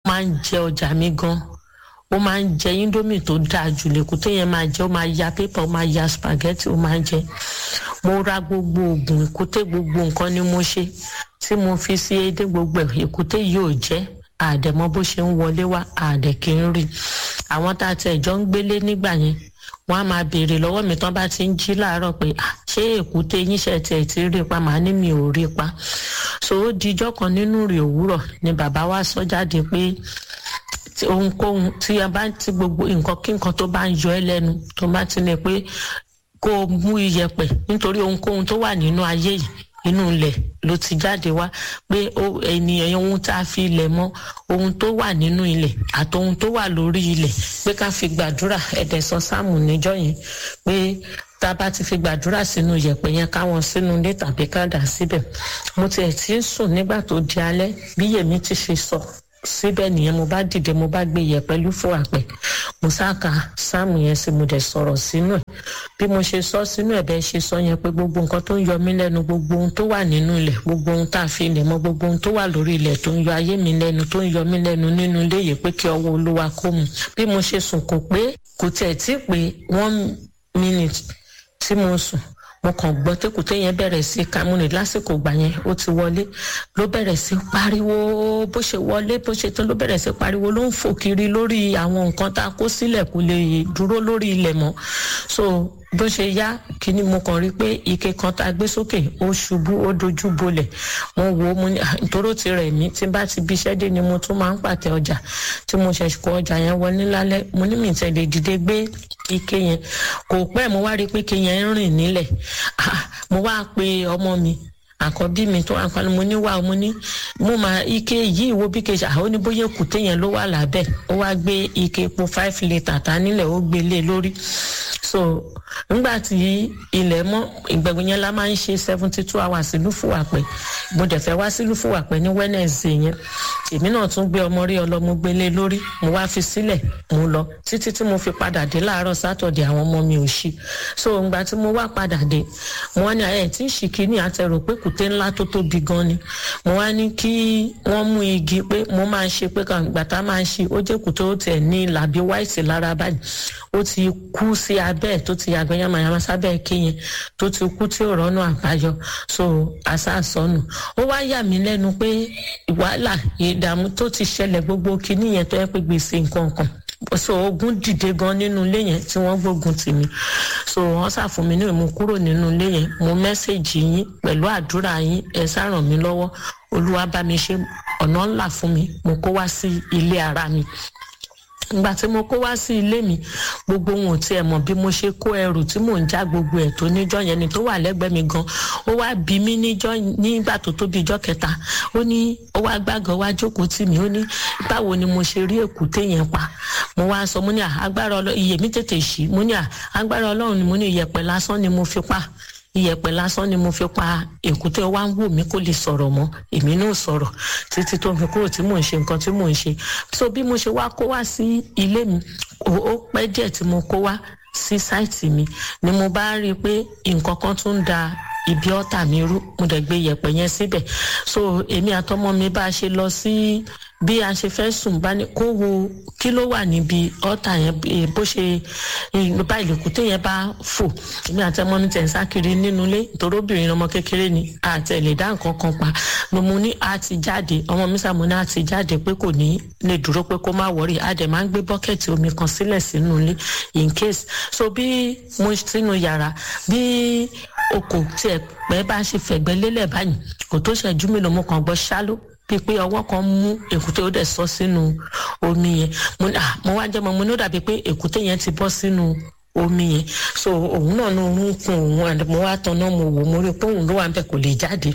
máa ń jẹ ọjà mi gan ó máa ń jẹ indomie tó dáa jù lèkúté yẹn máa jẹ ó máa ya pépà ó máa ya spaghetti ó máa ń jẹ mo ra gbogbo oògùn èkúté gbogbo nǹkan ni mo ṣe tí mo fi sí edé gbogbo ẹ̀ èkúté yóò jẹ́ àdẹ̀mọ́ bó ṣe ń wọlé wá àdẹ̀ kì í rí àwọn tá a tẹ̀ jọ ń gbélé nígbà yẹn wọ́n á máa béèrè lọ́wọ́ mi tán bá ti ń jí láàárọ̀ pé ṣé èkúté yín ṣe tiẹ̀ ti rí pa màá ní mi ò rí pa so ó dijọ́ kan nínú rè òwúrọ̀ ni bàbá wa sọ jáde pé ohunkóhun tí a bá ti gbogbo nǹkan kí nǹkan tó bá ń yọ ẹ́ lẹ́nu tó bá ti ní pé kó o mú iyẹ̀pẹ̀ nítorí ohunkóhun tó wà nínú ayé yìí inú ilẹ̀ ló ti jáde wá pé ènìyàn ohun tá a fi ilẹ̀ mọ́ ohun tó wà nínú ilẹ̀ àti ohun tó wà lórí ilẹ̀ pé ká fi gbàdúrà ẹ̀dẹ̀ sọ sáàmù níjọ́ yẹn pé tá a bá ti fi gbàdúrà sínú yẹ̀pẹ̀ yẹn káwọn sínú ilé tàbí ká dà síbẹ̀ mo tiẹ̀ ti ń sùn nígbà tó di alẹ́ bí yèmí ti ṣe sọ síbẹ̀ nìyẹn mo bá dìde mo bá gbé yẹ̀pẹ̀ lúfò àpẹ̀ mo sáka sáàmù yẹn sí mo dẹ̀ sọ̀rọ̀ sínú ẹ̀ bí mo ṣe sọ sínú ẹ̀ bẹ́ẹ̀ ṣe sọ yẹn pé gbogbo nǹkan tó ń yọ mí lẹ́nu gbogbo ohun tó wà nínú ilẹ̀ gbogbo ohun tá a fi ilẹ̀ mọ́ gbogbo ohun tó wà lórí ilẹ̀ tó ń yọ ayé mi lẹ́nu tó ń yọ mí lẹ́nu nínú ilé yìí pé kí ọwọ́ olúwa kó mu bí mo ṣe sùn kò pé kò tiẹ̀ tí pé one minute tí mo sùn mo kàn gbọ́ tẹ́kùtẹ́ yẹn bẹ̀rẹ̀ sí kamuni lásìkò gbà yẹn ó ti wọlé ló bẹ̀rẹ̀ sí pariwo bó ṣe wọlé bó ṣe tán ló bẹ̀rẹ̀ sí pariwo ló ń fò kiri lórí àwọn nǹkan tá a kó sílẹ̀ kó lè dúró lórí ilẹ̀ mọ́ so bó ṣe yá kíní mo kàn rí pé ike kan tá a gbé sókè ó ṣubú ó dojú bolẹ̀ mo wò ó mo ní nítorí ti rẹ̀ mí tí bá ti bíṣẹ́ dé ni mo tún máa ń pàtẹ ọjà tí mo ṣẹ̀ṣẹ̀ kó ọjà yẹn wọlé lálẹ́ mo ní mi tẹ̀lé dìde gbé ike yẹn kò pẹ́ mo wá rí pé ike yẹn ń rìn nílẹ̀ mo wá pe ọmọ mi àkọ́bí mi tó wà pálí mo ní wà mo ní mo máa ike yìí wo bí kejì àwọn oníbóyè kùté yẹn ló wà lábẹ́ ó wá gbé ike epo five litre ta nílẹ̀ ó gbé lé lórí so nígbà tí ilẹ̀ mọ́ ìgbẹ̀gbẹ̀ yẹn la máa ń ṣe seventy two hours lúfùwàpẹ̀ mo dẹ̀ fẹ́ wá sí lúfùwàpẹ̀ ní wednesday yẹn èmi náà tún gbé ọmọ rí ọlọ́mọ gbélé lórí mo wá fi sílẹ̀ mo lọ títí tí mo fi padà dé láàárọ̀ sátọ̀dẹ̀ àwọn ọmọ mi ò ṣí so ìgbà tí mo wá padà dé mo wá ní ayé tí ń ṣì kíní àtẹrò pé kùté ńlá tó tóbi gan ni mo wá ní kí wọ́n mú igi pé mo máa ṣe pé kàǹgbà tá máa ṣe ó jẹ́ kùté ó tiẹ̀ ní làbí wáìtì lára báyìí ó ti kú sí abẹ́ ẹ̀ tó ti yàgbẹ́ yamayama sábẹ́ kéyìn tó ti kú tí ò rọ́nà àbáyọ so àṣàṣọ́nù ó wá yà mí lẹ́nu pé wàhálà ìdààmú tó ti ṣẹlẹ̀ gbogbo kinní yẹn tó yẹ pé gbèsè nǹkan kan so ogun dìde gan nínú ilé yẹn tí wọ́n gbógun tì mí so wọ́n ṣàfún mi ní ìmú kúrò nínú ilé yẹn mo mẹ́sẹ̀gì yín pẹ̀lú àdúrà yín ẹ ṣàràn mí lọ́wọ́ olúwa bá mi ṣe ọ̀nà ńlá fún mi mo kó wá sí ilé ara mi ìgbà tí mo kó wá sí ilé mi gbogbo ohun ò tiẹ̀ mọ̀ bí mo ṣe kó ẹrù tí mò ń já gbogbo ẹ̀ tó níjọ́ yẹn ni tó wà lẹ́gbẹ̀ẹ́ mi gan ó wá bí mi níjọ́ nígbà tó tó bí ijọ́ kẹta ó ní ó wá gbàgàn wá jókòó tì mí ó ní báwo ni mo ṣe rí èkúté yẹn pa mo wá sọ mo ní agbára ọlọ́run iye mi tètè ṣí mo ní agbára ọlọ́run ni mo ní iyẹ̀pẹ̀ lásán ni mo fi pa iyẹ̀pẹ̀ lásán ni mo fi pa èkúté wá ń wò mí kó lè sọ̀rọ̀ mọ́ èmi náà sọ̀rọ̀ títí tó fi kúrò tí mò ń ṣe nǹkan tí mò ń ṣe so bí mo ṣe wá kó wá sí ilé mi ó pẹ́ díẹ̀ tí mo kó wá sí sáìtì mi ni mo bá rí i pé nǹkan kan tún ń da ibi ọ̀tà mi rú mo dẹ̀ gbé iyẹ̀pẹ̀ yẹn síbẹ̀ so èmi àtọmọ mi bá a ṣe lọ sí bí a ṣe fẹ́ sùn bá ní kó wo kí ló wà níbi ọ̀tà yẹn bó ṣe bá ìlẹ̀kùté yẹn bá fò èmi àti ọmọ mi tẹ̀ ń sákiri nínú ilé nítorí obìnrin ọmọ kékeré ni àtẹ̀lé dá nǹkan kan pa mo mu ní a ti jáde ọmọ mi sàmú ní a ti jáde pé kò ní lè dúró pé kó má wọrí a dẹ̀ máa ń gbé bọ́kẹ̀tì omi kan sílẹ̀ sínú ilé in case so bí mo sínú yàrá bí oko tiẹ̀ pẹ́ bá ṣe fẹ̀gbẹ́ lélẹ̀ báyìí kò tó ṣẹ́jú mélòó mo kàn gbọ́ ṣáló bíi pé ọwọ́ kan mú èkúté ó dẹ̀ sọ sínú omi yẹn mo wá jẹ́ mọ́ mo ní ó dàbí pé èkúté yẹn ti bọ́ sínú omi yẹn so òun náà ní orun kun òun mo wá tan náà mo wò mo rí i pé òun ló wà ń bẹ̀ kò lè jáde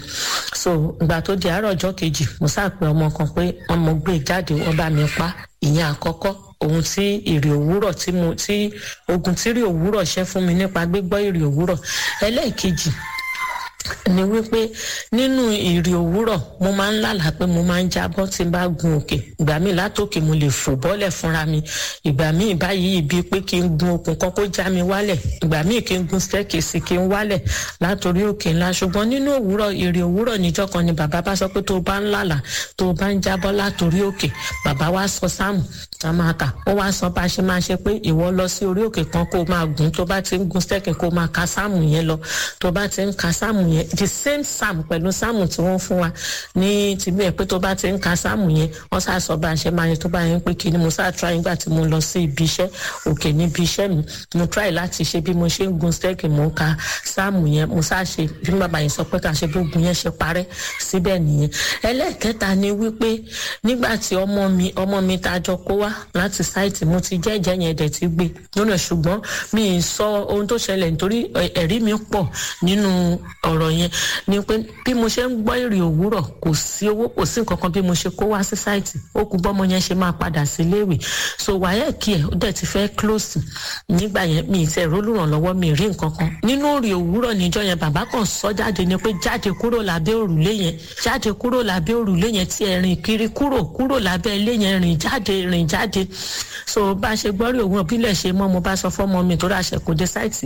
so ìgbà tó di àárọ̀ ọjọ́ kejì mo sáàpẹ ọmọ kan pé wọ́n mo gbé jáde wọ́n bá mi pa ìyẹn àkọ́kọ́ ohun tí èrè òwúrọ̀ tí mo tí ogun tí èrè òwúrọ̀ ṣẹ́ fún mi nípa gbígbọ́ èrè òwúrọ̀ ẹlẹ́ẹ̀kejì ni wípé nínú ìrì òwúrọ̀ mo máa ń lálàá pé mo máa ń jábọ́ tí n bá gun òkè ìgbà míì látòkè mo lè fò bọ́lẹ̀ fúnra mi ìgbà míì báyìí ibi pé kí n gun okùn kan kó já mi wálẹ̀ ìgbà míì kí n gun staircase kí n wálẹ̀ látòrí òkè ńlá ṣùgbọ́n nínú òwúrọ̀ ìrì òwúrọ̀ níjọ́ kan ni bàbá bá sọ pé tó o bá ń lálàá tó o bá ń jábọ́ látòrí òkè bàbá wa sọ sáàmù tá a máa kà ó wá sọ bá a ṣe máa ṣe pé ìwọ lọ sí orí òkè kan kó o máa gùn tó bá ti ń gun staircase kó o máa ka sáàmù yẹn lọ tó bá ti ń ka sáàmù yẹn the same psalm pẹ̀lú sáàmù tí wọ́n fún wa ní tìbí ẹ̀ pé tó bá ti ń ka sáàmù yẹn wọ́n sá sọ bá a ṣe máa yẹn tó bá yẹn pé kí ni mo sá try nígbà tí mo lọ sí ibi iṣẹ́ òkè níbi iṣẹ́ mi mo try láti ṣe bí mo ṣe ń gun stẹ́ẹ̀kì mo ń ka sáàmù yẹn mo sá ṣe bí bàbá yẹn sọ pé ká ṣe gbógun yẹn ṣe parẹ́ síbẹ̀ nìyẹn ẹlẹ́ẹ̀kẹta ni wípé nígbà tí ọmọ mi ọmọ mi tá a jọ kó wá láti sáìtì mo ti jẹ́jẹ́ yẹn dẹ̀ ti gbé lónà ṣùgbọ́n mi ì sọ ohun tó ṣẹlẹ̀ nítorí ẹ̀rí mi pọ̀ nínú ọ̀rọ̀ yẹn ni pé bí mo ṣe ń gbọ́ èrè òwúrọ̀ kò sí owó kò sí nǹkan kan bí mo ṣe kó wá sí sáìtì ó kú bọ́mọ yẹn ṣe máa padà sí iléèwé so wáyé kí ẹ̀ ó dẹ̀ ti fẹ́ close nígbà yẹn mi ì tẹ̀ rólùrànlọ́wọ́ mi ì rí nǹkan kan nínú èrè òwúrọ̀ níjọ́ yẹn bàbá kan sọ jáde ni pé jáde kúrò lábẹ́ òrùlé yẹn jáde kúrò lábẹ́ òrùlé yẹn tí ẹ rìn kiri kúrò kúrò lábẹ́ ilé yẹn rìn jáde rìn jáde so bá a ṣe gbọ́ rí òun òbílẹ̀ ṣe mọ́ mo bá sọ fọ́mọ mi tó ráṣẹ kò dé sáìtì